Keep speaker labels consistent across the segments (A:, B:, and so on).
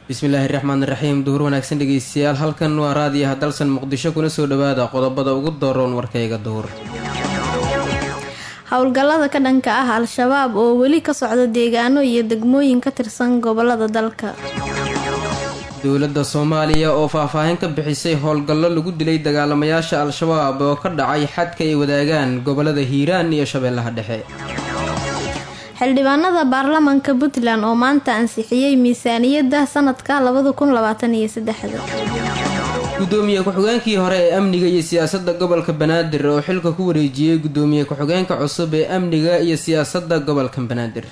A: bismillaahi raxmaan raxiim duhur wanaagsan dhegeystayaal halkan waa raadiyaha dalsan muqdisho kuna soo dhawaada qodobada ugu dooroon warkayga duhur
B: howlgallada ka dhanka ah al-shabaab oo weli ka socda deegaano iyo degmooyin ka tirsan gobolada dalka
A: dowladda soomaaliya oo faahfaahin ka bixisay howlgallo lagu dilay dagaalamayaasha al-shabaab oo ka dhacay xadka ay wadaagaan gobolada hiiraan iyo shabeellaha dhexe
B: xildhibaanada baarlamanka puntland oo maanta ansixiyey miisaaniyadda sanadka labada kun labaatan iyo saddexda
A: gudoomiye ku-xigeenkii hore ee amniga iyo siyaasadda gobolka banaadir oo xilka ku wareejiyey gudoomiye ku-xigeenka cusub ee amniga iyo siyaasadda gobolka banaadir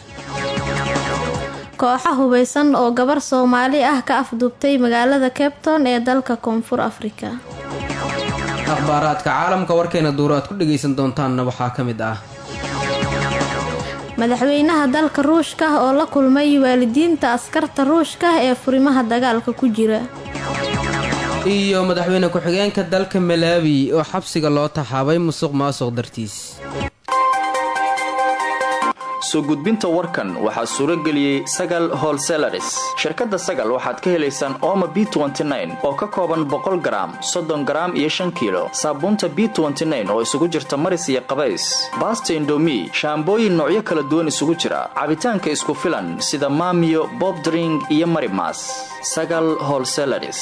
B: kooxa hubeysan oo gabar soomaali ah ka afduubtay magaalada cabton ee dalka koonfur afrika
A: akhbaaraadka caalamka warkeena duuro aad ku dhagaysan doontaanna waxaa ka mid ah
B: madaxweynaha dalka ruushka oo la kulmay waalidiinta askarta ruushka ee furimaha dagaalka ku jira
A: iyo madaxweyne ku-xigeenka dalka malaawi oo xabsiga loo taxaabay musuq maasuq dartiis
C: soo gudbinta warkan waxaa suuro geliyey sagal holselaris shirkadda sagal waxaad ka helaysaan ooma b oo ka kooban boqol garaam soddon garaam iyo shan kiilo saabuunta b oo isugu jirta maris iyo qabays baasta indomi shaambooyin noocyo kala duwan isugu jira cabitaanka isku filan sida maamiyo bobdring iyo marimas sagal holselaris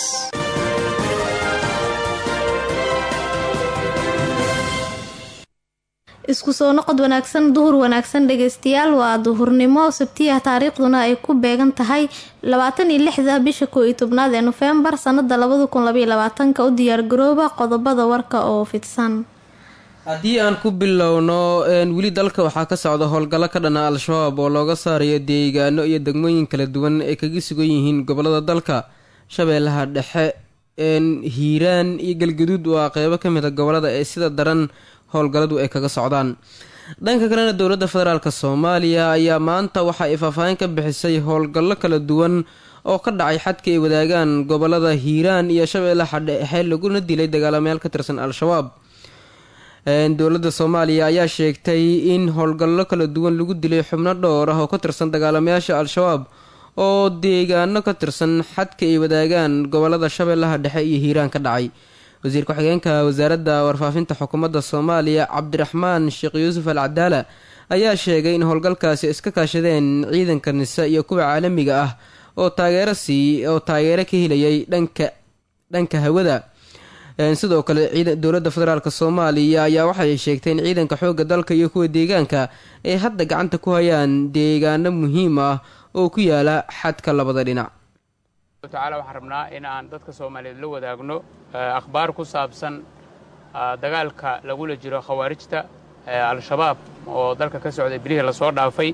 B: isku soo noqod wanaagsan duhur wanaagsan dhageystayaal waa duhurnimo sabtiya taariikhduna ay ku beegan tahay labaatan iyo lixda bisha koo iyo tobnaad ee nofembar sanada labada kun labaiyo labaatanka u diyaargarooba qodobada warka oo fidsan
A: haddii aan ku bilowno weli dalka waxaa ka socda howlgallo ka dhana al-shabaab oo looga saarayo deegaano iyo degmooyin kala duwan ay kaga sugan yihiin gobolada dalka shabeellaha dhexe hiiraan iyo galgaduud waa qeybo ka mid a gobolada ee sida daran howlgalladu ay kaga socdaan dhanka kalena dowladda federaalk soomaaliya ayaa maanta waxa ay faahfaahin ka bixisay howlgallo kala duwan oo ka dhacay xadka ay wadaagaan gobolada hiiraan iyo shabeellaha dhexe laguna dilay dagaalamayaal ka tirsan al-shabaab dowladda soomaaliya ayaa sheegtay in howlgallo kala duwan lagu dilay xubno dhowr ah oo ka tirsan dagaalamayaasha al-shabaab oo deegaano ka tirsan xadka ay wadaagaan gobolada shabeellaha dhexe iyo hiiraan ka dhacay wasiir ku-xigeenka wasaaradda warfaafinta xukuumadda soomaaliya cabdiraxmaan sheekh yuusuf al cadaala ayaa sheegay in howlgalkaasi iska kaashadeen ciidanka nise iyo kuwa caalamiga ah oo taageero sii oo taageero ka helayay dhanka dhanka hawada sidoo kale dowladda federaalk soomaaliya ayaa waxay sheegtay in ciidanka xoogga dalka iyo kuwa deegaanka ay hadda gacanta ku hayaan deegaano muhiim ah oo ku yaala xadka labada dhinac
D: tacaala waxaan rabnaa in aan dadka soomaaliyeed la wadaagno akhbaar ku saabsan dagaalka lagula jiro khawaarijta al-shabaab oo dalka ka socday bilihii lasoo dhaafay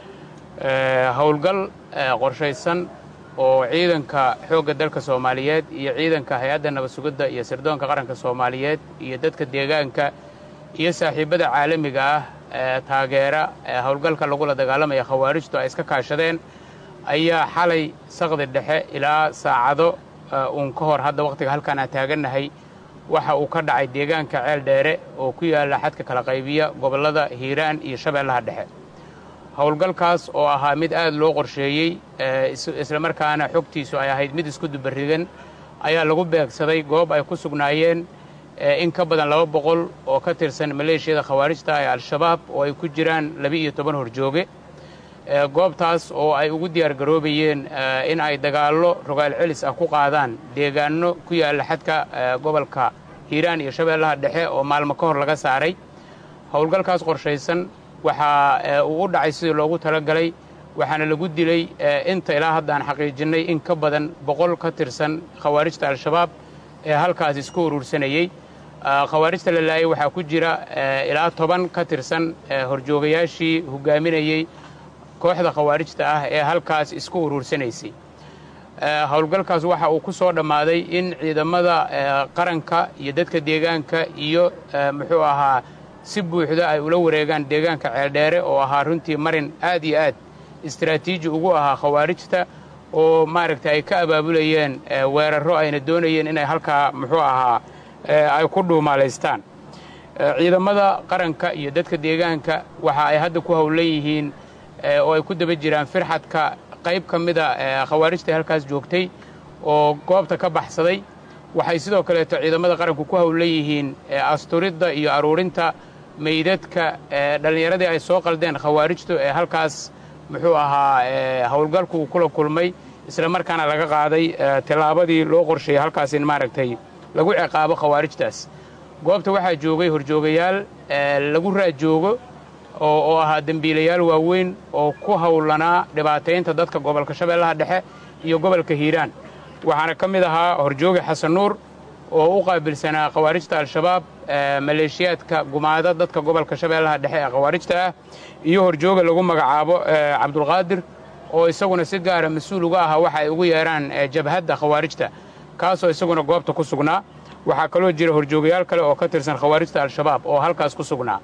D: howlgal qorshaysan oo ciidanka xoogga dalka soomaaliyeed iyo ciidanka hay-adda nabad sugidda iyo sirdoonka qaranka soomaaliyeed iyo dadka deegaanka iyo saaxiibbada caalamiga ah ee taageera howlgalka lagula dagaalamaya khawaarijtu ay iska kaashadeen ayaa xalay saqdi dhexe ilaa saacado uun ka hor hadda wakhtiga halkaan aan taagannahay waxa uu ka dhacay deegaanka ceel dheere oo ku yaalla xadka kala qaybiya gobollada hiiraan iyo shabeellaha dhexe howlgalkaas oo ahaa mid aad loo qorsheeyey islamarkaana xogtiisu ay ahayd mid isku dubarigan ayaa lagu beegsaday goob ay ku sugnaayeen in ka badan laba boqol oo ka tirsan maleeshiyada khawaarijta ee al-shabaab oo ay ku jiraan laba-iyo toban horjooge goobtaas oo ay ugu diyaargaroobayeen in ay dagaallo rogaal celis ah ku qaadaan deegaanno ku yaalla xadka gobolka hiiraan iyo shabeellaha dhexe oo maalmo ka hor laga saaray howlgalkaas qorshaysan waxaa uu u dhacay sidii loogu talagalay waxaana lagu dilay inta ilaa hadda aan xaqiijinnay in ka badan boqol ka tirsan khawaarijta al-shabaab ee halkaas isku uruursanayey khawaarijta la laayay waxaa ku jira ilaa toban ka tirsan horjoogayaashii hogaaminayey kooxda khawaarijta ah ee halkaas isku uruursanaysay howlgalkaas waxa uu ku soo dhammaaday in ciidamada qaranka iyo dadka deegaanka iyo muxuu ahaa si buuxda ay ula wareegaan deegaanka ceeldheere oo ahaa runtii marin aad iyo aad istaraatiiji ugu ahaa khawaarijta oo maaragtay ay ka abaabulayeen weerarro ayna doonayeen inay halkaa muxuu ahaa ay ku dhuumaalaystaan ciidamada qaranka iyo dadka deegaanka waxa ay hadda ku howlan yihiin oo ay ku daba jiraan firxadka qayb ka mida khawaarijta halkaas joogtay oo goobta ka baxsaday waxay sidoo kaleeto ciidamada qaranku ku howlan yihiin asturidda iyo aruurinta meydadka dhallinyaradii ay soo qaldeen khawaarijtu ee halkaas muxuu ahaa howlgalku uu kula kulmay isla markaana laga qaaday tillaabadii loo qorsheeyey halkaas in maaragtay lagu ciqaabo khawaarijtaas goobta waxaa joogay horjoogayaal lagu raajoogo oo ahaa dembiilayaal waaweyn oo ku howlanaa dhibaataynta dadka gobolka shabeellaha dhexe iyo gobolka hiiraan waxaana ka mid ahaa horjooge xasan nuur oo u qaabilsanaa khawaarijta al-shabaab maleeshiyaadka gumaada dadka gobolka shabeellaha dhexe ee khawaarijta ah iyo horjooga lagu magacaabo cabdulqaadir oo isaguna si gaara mas-uul uga ahaa waxa ay ugu yeedhaan jabhadda khawaarijta kaasoo isaguna goobta ku sugnaa waxaa kaloo jira horjoogayaal kale oo ka tirsan khawaarijta al-shabaab oo halkaas ku sugnaa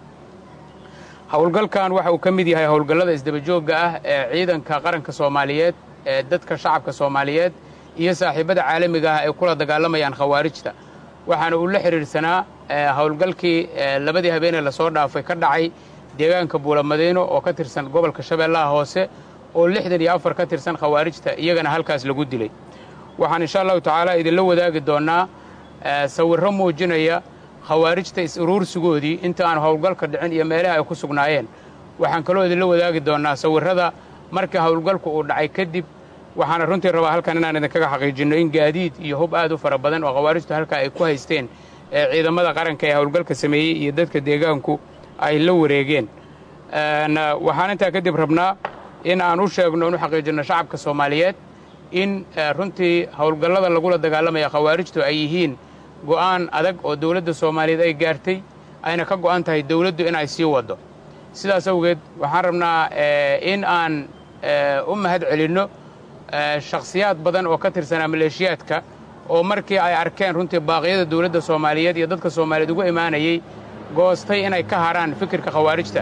D: howlgalkan waxa uu ka mid yahay howlgallada isdabajoogga ah ee ciidanka qaranka soomaaliyeed ee dadka shacabka soomaaliyeed iyo saaxiibbada caalamiga ah ay kula dagaalamayaan khawaarijta waxaana uu la xidhiidhsanaa howlgalkii labadii habeenee lasoo dhaafay ka dhacay deegaanka buulamadiino oo ka tirsan gobolka shabeellaha hoose oo lixdan iyo afar ka tirsan khawaarijta iyagana halkaas lagu dilay waxaan insha allahu tacaala idinla wadaagi doonnaa sawirro muujinaya khawaarijta is-uruursigoodii inta aan howlgalka dhicin iyo meelaha ay ku sugnaayeen waxaan kaloo idinla wadaagi doonnaa sawirrada markii howlgalku uu dhacay kadib waxaana runtii rabaa halkan inaan idinkaga xaqiijinno in gaadiid iyo hub aad u fara badan oo khawaarijtu halkaa ay ku haysteen ee ciidamada qaranka ee howlgalka sameeyey iyo dadka deegaanku ay la wareegeen waxaan intaa kadib rabnaa in aan u sheegno in u xaqiijinno shacabka soomaaliyeed in runtii howlgallada lagula dagaalamaya khawaarijtu ay yihiin go'aan adag oo dawladda soomaaliyeed ay gaartay ayna ka go'an tahay dawladdu in ay sii waddo sidaas awgeed waxaan rabnaa in aan u mahad celinno shakhsiyaad badan oo ka tirsanaa maleeshiyaadka oo markii ay arkeen runtii baaqyada dawladda soomaaliyeed iyo dadka soomaaliyeed ugu imaanayey goostay inay ka harhaan fikirka khawaarijta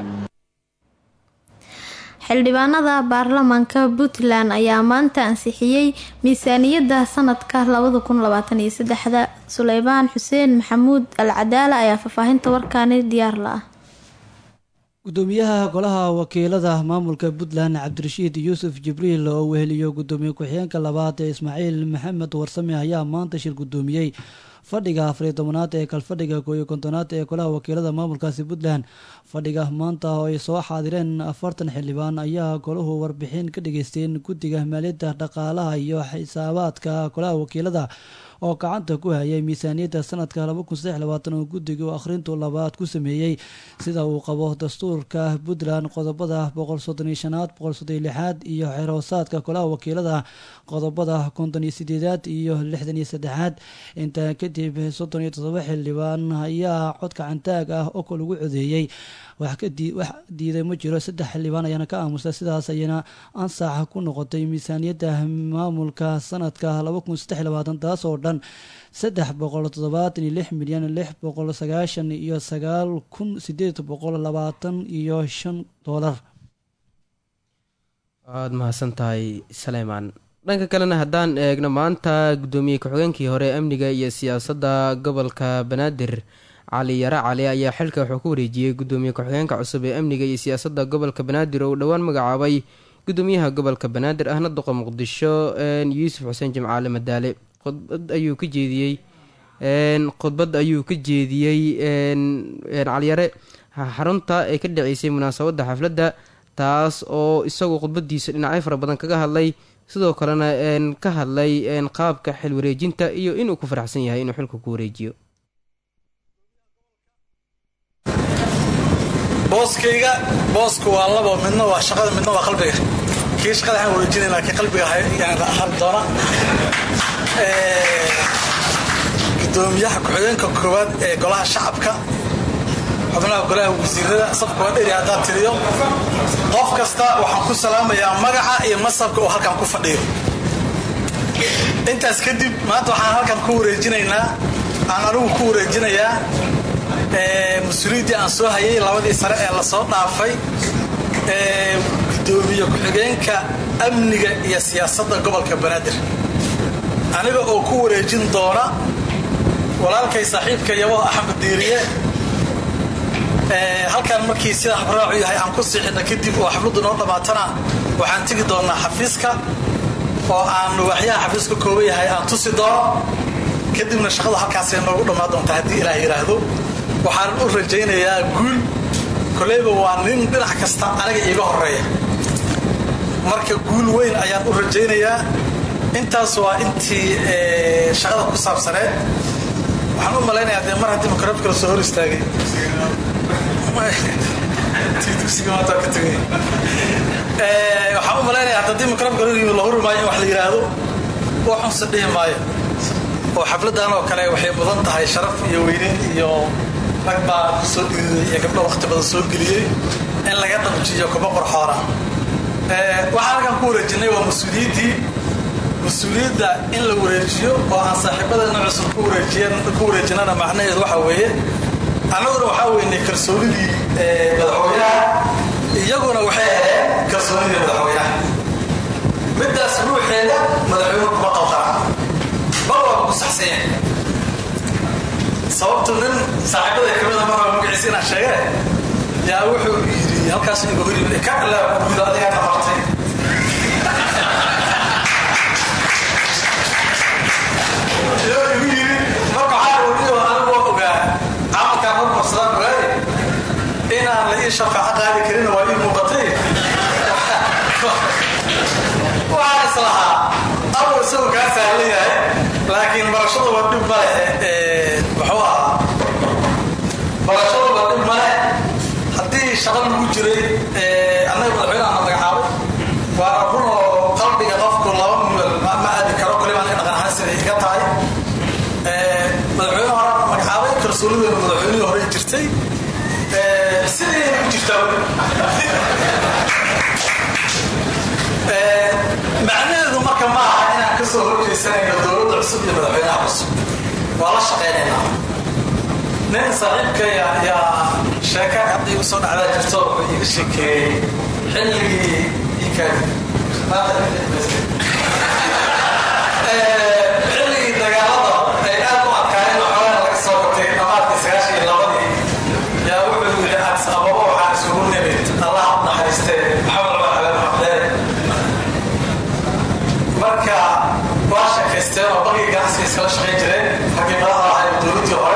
B: xildhibaanada baarlamaanka puntland ayaa maanta ansixiyey miisaaniyadda sanadka labada kun labaatan iyo saddexda suleymaan xuseen maxamuud al cadaala ayaa faahfaahinta warkaani diyaar la ah
E: gudoomiyaha golaha wakiilada maamulka puntland cabdirashiid yuusuf jibriil oo weheliyo gudoomiye ku-xigeenka labaad ee ismaaciil maxamed warsame ayaa maanta shir gudoomiyey fadhiga afariyo tobanaad ee kalfadhiga kooiyo kontonaad ee golaha wakiilada maamulkaasi puntland fadhiga maanta oo ay soo xaadireen afartan xildhibaan ayaa golahu warbixin ka dhageysteen guddiga maaliyadda dhaqaalaha iyo xisaabaadka golaha wakiilada oo gacanta ku hayay miisaaniyadda sanadka oo guddigu akhrintu labaad ku sameeyey sida uu qabo dastuurka puntland qodobada boqolsodonishanaad boqolsodonlixaad iyo xeroosaadka golaha wakiilada qodobada konton iyo sideedaad iyo lixdan iyo saddexaad intaa kadib soddon iyo todoba xildhibaan ayaa cod gacantaag ah oo ko lagu codeeyey wax diiday ma jiro saddex xildhibaan ayaana ka aamusta sidaas ayana ansax ku noqotay miisaaniyadda maamulka sanadka taas oo dhan saddex boqol toddobaatan iyo lix milyan lix boqol sagaashan iyo sagaal kun sideed boqol labaatan iyo shan doolar
A: waad mahadsan tahay saleymaan dhanka kalena haddaan eegno maanta guddoomiye ku-xigeenkii hore amniga iyo siyaasadda gobolka banaadir cali yare cali ayaa xilka wuxuu ku wareejiyey guddoomiye ku-xigeenka cusub ee amniga iyo siyaasadda gobolka banaadir oo uu dhowaan magacaabay guddoomiyaha gobolka banaadir ahna duqa muqdisho yuusuf xuseen jimcaale madaale khudbad ayuu ka jeediyey khudbad ayuu ka jeediyey caliyare xarunta ee ka dhaceysay munaasabadda xafladda taas oo isagu khudbadiisa dhinacyo fara badan kaga hadlay sidoo kalena ka hadlay qaabka xil wareejinta iyo inuu ku faraxsan yahay inuu xilka ku wareejiyo
F: booskayga boosku waa labo midna waa shaqada midna waa qalbiga kii shaqada waxaan wareejinayna kii qalbiga ahaan doona gudoomiyaha ku-xigeenka koowaad ee golaha shacabka xubnaha golaha wasiirada safka waa dheri haddaan tiriyo qof kasta waxaan ku salaamayaa magaca iyo masabka oo halkan ku fadhiyo intaas kadib maanta waxaan halkan ku wareejinaynaa aan anigu ku wareejinayaa mas-uuliyaddii aan soo hayay labadii sare ee lasoo dhaafay gudoomiye ku-xigeenka amniga iyo siyaasadda gobolka banaadir aniga oo ku wareejin doona walaalkay saaxiibka yabo axmed diiriye halkan markii sida habraacu yahay aan ku siixina kadib oo xafladdu noo dhammaatana waxaan tegi doonaa xafiiska oo aan waaxyaha xafiiska kooban yahay aan tusi doono kadibna shaqada halkaasay noogu dhammaan doontaa haddii ilaah yidhaahdo waxaan u rajaynayaa guul koleyba waa nin dhinac kasta aniga iiga horeeya marka guul weyn ayaan u rajaynayaa intaas waa intii shaqada ku saabsaneed waxaan u malaynayaa dee mar haddii mikrofka la soo hor istaagay waxaan u malaynayaa haddii mikrofka la hori maayo in wax la yidhaahdo waxunse dhihi maayo oo xafladan oo kale waxay mudan tahay sharaf iyo weyneyn iyo rag baa ku soo dhiiday iyo gabdho waqti badan soo geliyey in laga dabjiyo kuma qorxoona waxaan halkan ku wareejinay waa mas-uuliyiddii mas-uuliyadda in la wareejiyo oo aan saaxiibadeena cusub ku wareejinana macnaheedu waxa weeye annaguna waxaa weynay kalsoonidii madaxweynaha iyaguna waxay heleen kalsoonidii madaxweynaha middaas ruuxeeda madaxweynuhu kuma qaldana mar waa ku saxsanya sababtu nin saaxiibada kamida mar waa magaciisa inaan sheege yaa wuxuu yidhi halkaas iga hor yimid ka ilaa gurido adigaa qabartay igu yidhi marka waxaa weliyo anigu waa ogaa camalkaan hormarsadaan ogaaye inaan la ii shafaaco qaadi karin waa ii muuqatay waxaan is lahaa abu isagu kaa sahlan yahay laakiin barashadu waa dhib male muxuu ahaa barashadu waa dhib male haddii shaqa lagu jiray annaga madaxweynaha na magacaabay waana run oo qalbiga qofku laba mil ma aadi karo kaliba aniga dhaqan ahaan siday iga tahay madaxweyne hore magacaabay kalsoonideenu madaxweynihii hore jirtay sidayna ku jirtaa macnaheedu marka ma aha inaan ka soo horjeysanayno dowladda cusub iyo madaxweynaha cusub waa la shaqaynaynaa nin saaxiibka yaa sheeka hadda igu soo dhacdaa jirto wuxuu iga sheekeeyey xilligii iikaadi xilligii dagaalada ay aad u adkaayeen waxoogaa laga soo qabtay dhamaadkii sagaashan iyo labadii yaa wuxuu yidhi ads ababa waxaan isugu nimid allah u naxariistee maxamed cumar xabeeb maxdeere marka waa sheekaysteen oo bagii ganacsiga iskala shaqayn jireen raggii madaxda ahay dowladdii hore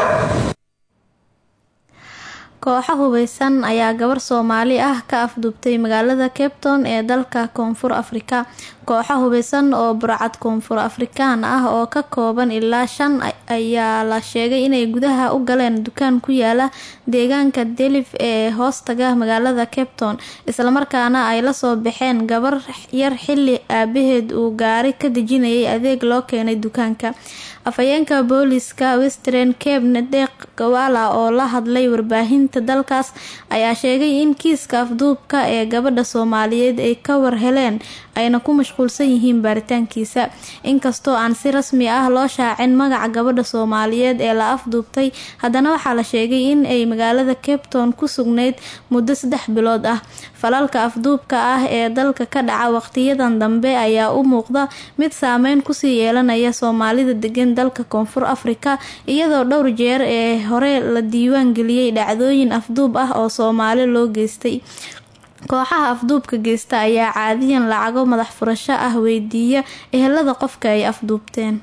B: kooxo hubeysan ayaa gabar soomaali ah ka afduubtay magaalada cape town ee dalka koonfur afrika kooxo hubeysan oo burcad koonfur afrikaan ah oo ka kooban ilaa shan ayaa la sheegay inay gudaha u galeen dukaan ku yaala deegaanka delif ee hoostaga magaalada cape town islamarkaana ay lasoo baxeen gabar yar xili aabaheed uu gaari ka dejinayay adeeg loo keenay dukaanka afhayeenka booliska western cape nadeeq gawala oo la hadlay warbaahinta dalkaas ayaa sheegay in kiiska afduubka ee gabadha soomaaliyeed ay ka war heleen ayna ku mashquulsan yihiin baaritaankiisa inkastoo aan si rasmi ah loo shaacin magaca gabadha soomaaliyeed ee la afduubtay haddana waxaa la sheegay in ay magaalada cape town ku sugnayd muddo saddex bilood ah falalka afduubka ah ee dalka ka dhaca waqtiyadan dambe ayaa u muuqda mid saameyn kusii yeelanaya soomaalida degan dalka koonfur afrika iyadoo dhowr jeer ee hore la diiwaan geliyey dhacdooyin afduub ah oo soomaali loo geystay kooxaha afduubka geysta ayaa caadiyan lacago madax furasho ah weydiiya ehelada qofka ay afduubteen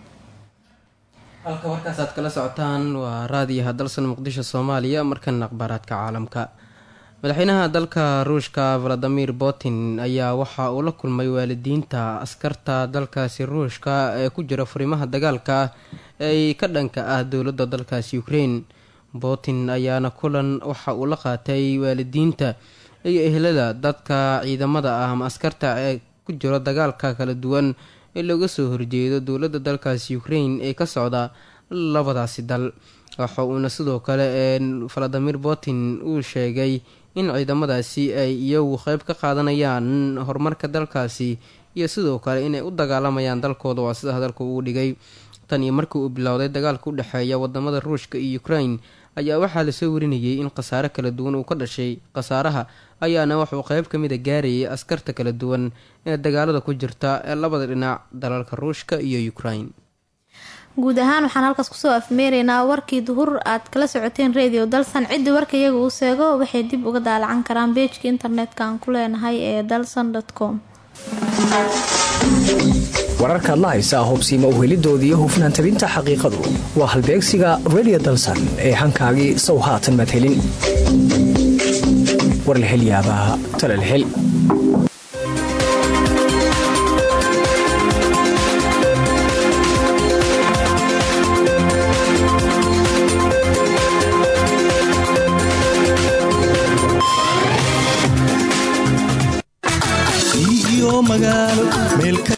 A: halka warkaas aad kala socotaan waa raadiyaha dalsan muqdisho soomaaliya markana akhbaaraadka caalamka madaxweynaha dalka ruushka valadimir putin ayaa waxa uu la kulmay waalidiinta askarta dalkaasi ruushka ee ku jira furimaha dagaalka ee ka dhanka ah dowladda dalkaasi ukraine putin ayaana kulan waxa uu la qaatay waalidiinta iyo ehlada dadka ciidamada ah ama askarta ee ku jiro dagaalka kala duwan ee looga soo horjeedo dowladda dalkaasi ukraine ee ka socda labadaasi dal waxa uuna sidoo kale valadimir putin uu sheegay in ciidamadaasi ay iyagu qeyb ka qaadanayaan horumarka dalkaasi iyo sidoo kale inay u dagaalamayaan dalkooda waa sida hadalka uu dhigay tan iyo markii uu bilowday dagaalka u dhexeeya wadamada ruushka iyo ukraine ayaa waxaa lasoo warinayay in khasaare kala duwan uu ka dhashay khasaaraha ayaana wuxuu qeyb ka mid a gaarayay askarta kala duwan ee dagaalada ku jirta ee labada dhinac dalalka ruushka iyo ukraine
B: guud ahaan waxaan halkaas kusoo afmeeraynaa warkii duhur aad kala socoteen radio dalsan ciddii warka iyaga uu seego waxay dib uga daalacan karaan beejka internetka aan ku leenahay ee dalsan com
G: wararkaad la haysaa hubsiima uhelidooda iyo hufnaan tabinta xaqiiqadu waa halbeegsiga redio dalsan ee hankaagii sow haatan madhelin war la hel yaabaa tala la hel
H: iyo magaalo